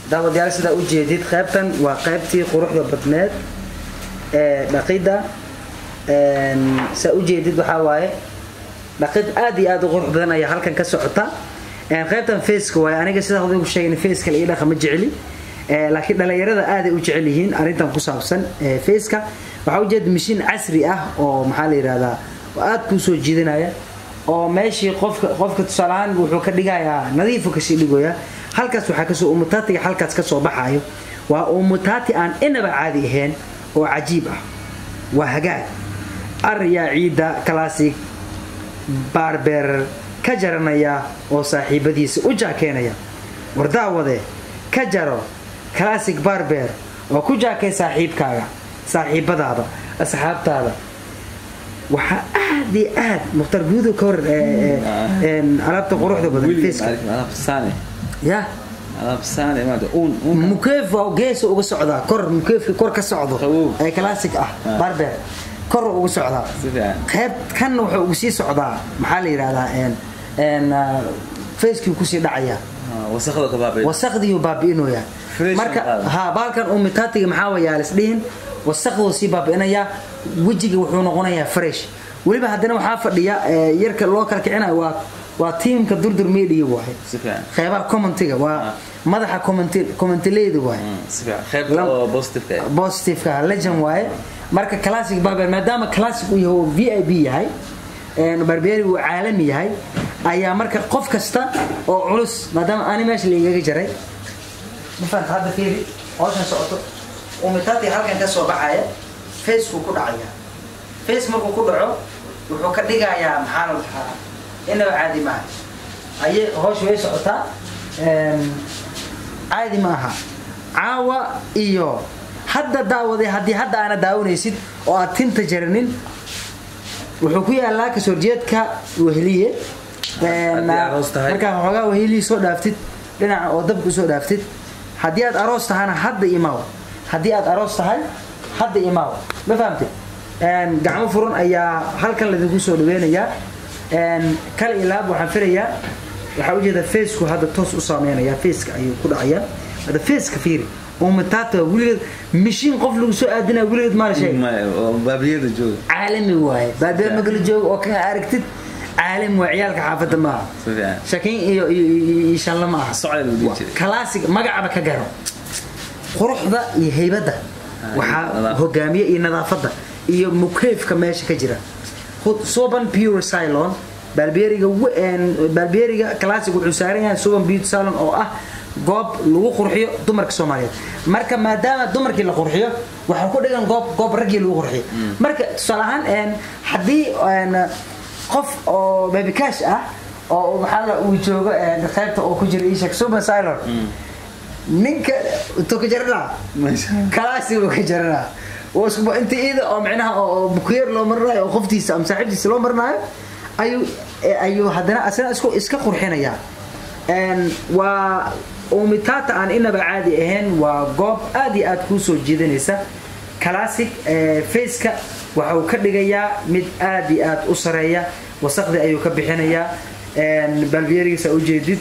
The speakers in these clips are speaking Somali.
daawadayaal sidaa u jeedid qaybtan waa qaybtii quruxda badneed ee dhaqidda saa u jeedid waxaa waaye dhaqid aad iyo aad u qurux badan ayaa halkan ka socota qaybtan faceka waaye aniga sidaa hada ku sheegay faceka la ii dhaqa ma jeceli laakiin dhalinyarada aaday u jecel yihiin arrintan ku saabsan faceka waxaa ujeeda mashiin casri ah oo maxaa la yidhahdaa oo aad kuu soo jiidanaya oo meeshii qofka qofka tusaalahaan wuxuu ka dhigayaa nadiifu kasii dhigoya halkaas waxaa kasoo umutaatiga halkaas kasoo baxaayo waa umutaati aan inaba caadi ahayn oo cajiib ah waa hagaag aryaa ciidda classic baarbeer ka jaranaya oo saaxiibadiisa u jaakeenaya wardaawade ka jaro classic barbeer oo ku jaakay saaxiibkaaga saaxiibadaada asxaabtaada waxaa aad iyo aad mukhtar guudo ka hor alaabta quruxda badan ya mukeef geesa uga socdaa kor mukeefka kor ka socdo ee classic ah barbeer kor uga socdaa qayb kan wuxuu ugu sii socdaa maxaa la yidhahdaa facekii kusii dhacaya wasaqdiiu baabi'inaya marka ha baalkan uu mitaatiga maxaa wayaa lisdhihin wasaqduu sii baabi'inaya wejiga wuxuu noqonayaa fresh weliba haddana waxaa fadhiya yarka loo kala kicinayo waa waa tiimka durdur media waaye qeybaha commentiga waa madaxa commentileyda waaye positiveka legend waaye marka classic barber maadaama classic uu yahay oo v i b yahay barberi uu caalami yahay ayaa marka qof kasta oo culus maadaama ani meesha laigaga jaray mafahanta hadda fiiri hawshan socoto umitaati halkan ka soo baxaya facekuu ku dhacaya face markuu ku dhaco wuxuu ka dhigayaa maxaa la dhahaa inaba caadi maaha ayay hawsha way socotaa caadi ma aha caawa iyo hadda daawaday haddii hadda aana daawanaysid oo aad tinta jaranin wuxuu ku yaalaa kasoo jeedka weheliye markaa xoogaa weheliyi soo dhaaftid dhinaca oo dabka usoo dhaaftid haddii aad aroos tahana hadda imaaw haddii aad aroos tahay hadda imaaw ma fahamtid gacmo furan ayaa halkan laidinku soo dhaweynayaa kal ilaab waxaan filayaa waxaa ujeeda faceku hadda toos u saameynaya faceka ayuu ku dhacayaa hadda faceka fiiri umataata weligeed mishiin qof lagu soo aadinaya weligeed maala baabiyada jooga caalami waaye baabiya magala jooga oo kan aragtid caalami waa ciyaalka xaafadda maaha shakiin iyo iyo shanla ma aha classic magacaba ka garo quruxda iyo haybadda waxaa hogaamiye iyo nadaafadda iyo mukeefka meesha ka jira suban pure cylon balbeeriga balbeeriga classic wuxuu saaran yahay suban beauty salon oo ah goob lagu qurxiyo dumarka soomaaliyeed marka maadaama dumarkii la qurxiyo waxaa ku dhigan goob goob raggii lagu qurxiyo marka tusaale ahaan haddii qof oo babycash ah oo maxaa uu joogo qaybta oo ku jira ishak suban cylon ninka intuu ka jaranaa classic uu ka jaranaa inta iyada oo micnaha oo bukeer loo marinayo oo qoftiisa ama saaxiibtiisa loo marinayo ayuu ayuu haddana asna isku iska qurxinaya waa umitaata aan inaba caadi ahayn waa goob aad iyo aad kuu soo jiidanaysa classic faceka waxa uu ka dhigayaa mid aad iyo aad u sareeya wasaqdii ayuu ka bixinayaa balbiyerigiisa ujeedid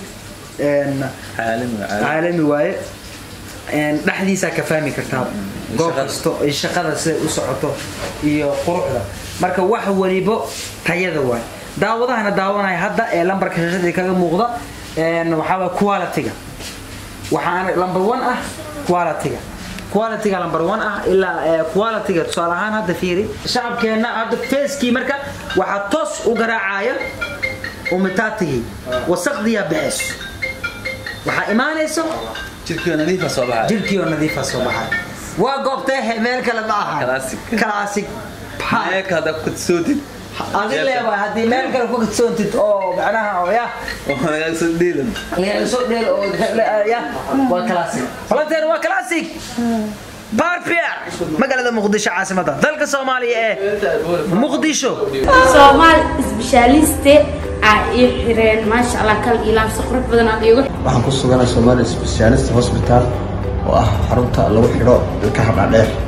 caalami waaye dhexdiisaa ka fahmi kartaa goob kasto shaqada siday u socoto iyo quruxda marka wax walibo tayada waay daawadahana daawanaya hadda ee lambarka shashadii kaga muuqda waxaa quality-ga waxaana number one ah quality-ga quality-ga number one ah ilaa quality-ga tusaale ahaan hadda fiiri shacabkeenna hadda facekii marka waxaa toos u garaacaya umitaatigii wasaqdiyaa baxayso waxaa imaanayso jirkiioo nadiifa soo baxay jirkii oo nadiifa soo baxay waa goobtee meel kale ma aha Classic. classic meeka hadda ku sootid adi leeba haddii meel kale ku kadsoontid oo macnaha oo ya oo nagaagsan dhiilan laga soo dheel oo ya waa classic falanteer waa classic barpier magaalada muqdisho caasimada dalka soomaaliya ee muqdisho soomaal isbeshaaliste aa ii xireen maasha allah kal ilaamsi qurux badan aad iigu waxaan ku suganahay Somali Specialist Hospital oo ah xarunta lagu xidho ilkaha dhaadheer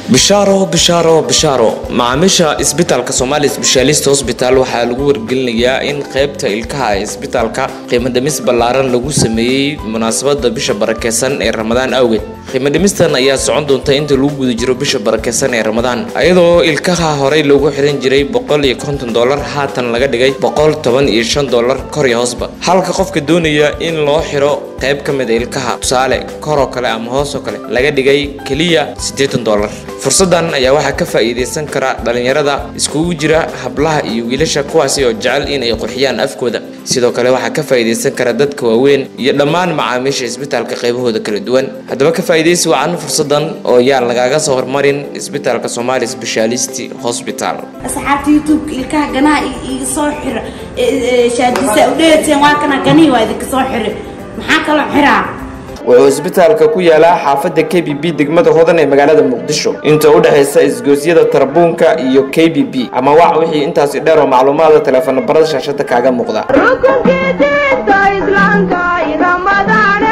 bishaaro bishaaro bishaaro macaamiisha isbitaalka somaali sbeshaalist hosbital waxaa lagu wargelinayaa in qaybta ilkaha ee isbitaalka qiimo dhimis ballaaran lagu sameeyey munaasabada bisha barakeysan ee ramadaan awgeed qiimo dhimistan ayaa socon doonta inta lagu guda jiro bisha barakeysan ee ramadaan iyadoo ilkaha horey loogu xiran jiray boqol iyo konton dolar haatan laga dhigay boqol toban iyo shan dolar kor iyo hoosba halka qofka doonaya in loo xiro qayb ka mid a ilkaha tusaale koroo kale ama hoosoo kale laga dhigay keliya siddeetan dolar fursadan ayaa waxaa ka faa'iidaysan kara dhalinyarada iskugu jira hablaha iyo wiilasha kuwaasi oo jecel inay qurxiyaan afkooda sidoo kale waxaa ka faa'iidaysan kara dadka waaweyn iyo dhammaan macaamiisha isbitaalka qaybahooda kala duwan haddaba ka faa'iidaysi wacan fursadan oo yaan lagaaga soo hormarin isbitaalka somaali specialist hospital asxaabta youtube ilkaha ganaha iga soo xira shaadisa u dheeteen waa kana ganihii waa idinka soo xira maxaa kaloo xiraa wuxuu isbitaalka ku yaalaa xaafadda k b b degmada hodan ee magaalada muqdisho inta u dhexaysa isgoosyada tarbuunka iyo k b b ama wac wixii intaasi dheer oo macluumaada teleefano barada shaashada kaaga muuqda rukunkiisa islaamka ramadaan